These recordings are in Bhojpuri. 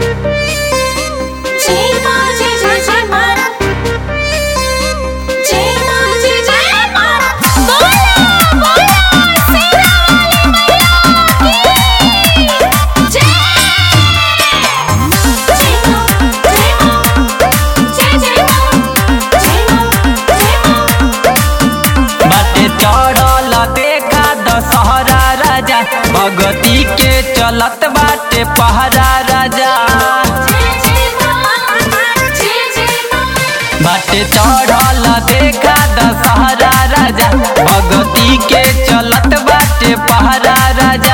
जय मां जय जय जय मां जय मां जय जय मां बोला बोला सेना वाली मैया की जय जय मां जय मां जय जय मां जय मां जय मां बाटे चढ़ल देखा दशहरा राजा भगती के चलत बाटे पहरा राजा जय जय मां जय जय मां बाटे चढ़ल देखा दशहरा राजा भगती के चलत बाटे पहरा राजा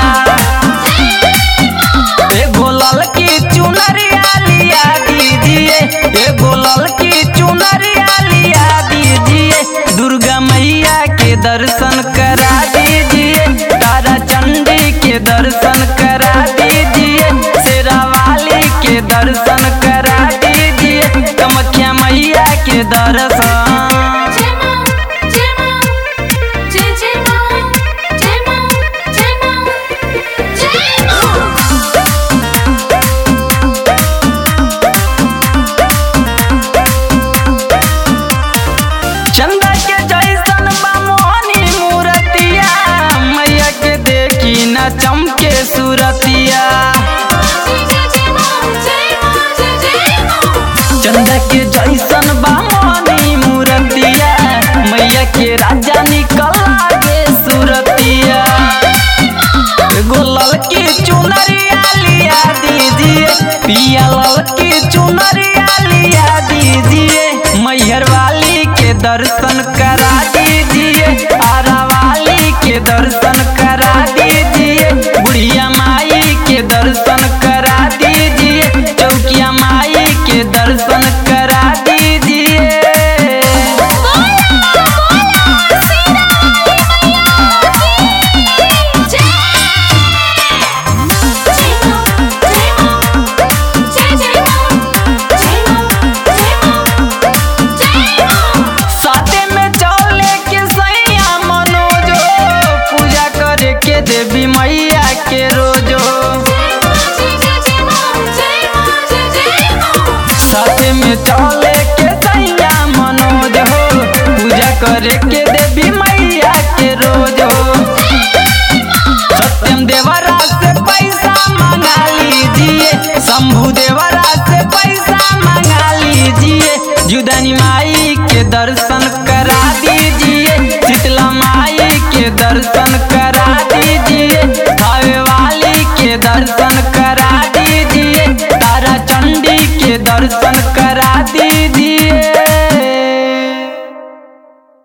एगो ललकी चुनरिया लिया दीजिए एगो ललकी चुनरिया लिया दीजिए दुर्गा मैया के दर्शन करा दीजिए तारा चंडी के दर्शन करा दीजिए शेरा वाली के दर्शन करा दीजिए कमख्या मैया के दर्शन जय मां जय मां जय जय मां जय मां जय मां जय मां चंदा के जैसन बा मोहनी मूरतिया मैया के देखी न चमके सूरतिया जय जय जय मां जय मां जय जय मां चंदा के जैसन बा मोहनी मूरतिया मैया के राजा निकल आगे सूरतिया एगो ललकी चुनरिया लिया दीजिए पिया ललकी चुनरिया लिया दीजिए मैहर वाली के दर्शन करा दीजिए आरा वाली के दर्शन करा दीजिए बुढ़िया माई के दर्शन करा दीजिए चौकिया माई के दर्शन करा दीजिए बोला बोला सेना वाली मैया की जय जय मां जय मां जय जय मां जय मां जय मां जय मां साथे में चले के सैया मनोजो पूजा करे के देवी मैया के रोजो साथे में चले के सैया मनोज हो पूजा करे के देवी मैया के रोजो सत्यम देवरा से पैसा मंगा लीजिए शंभु देवरा से पैसा मंगा लीजिए जुदानी माई के दर्शन करा दीजिए शीतला माई के दर्शन करा दीजिए भावे वाली के दर्शन करा दीजिए तारा चंडी के दर्शन करा दीजिए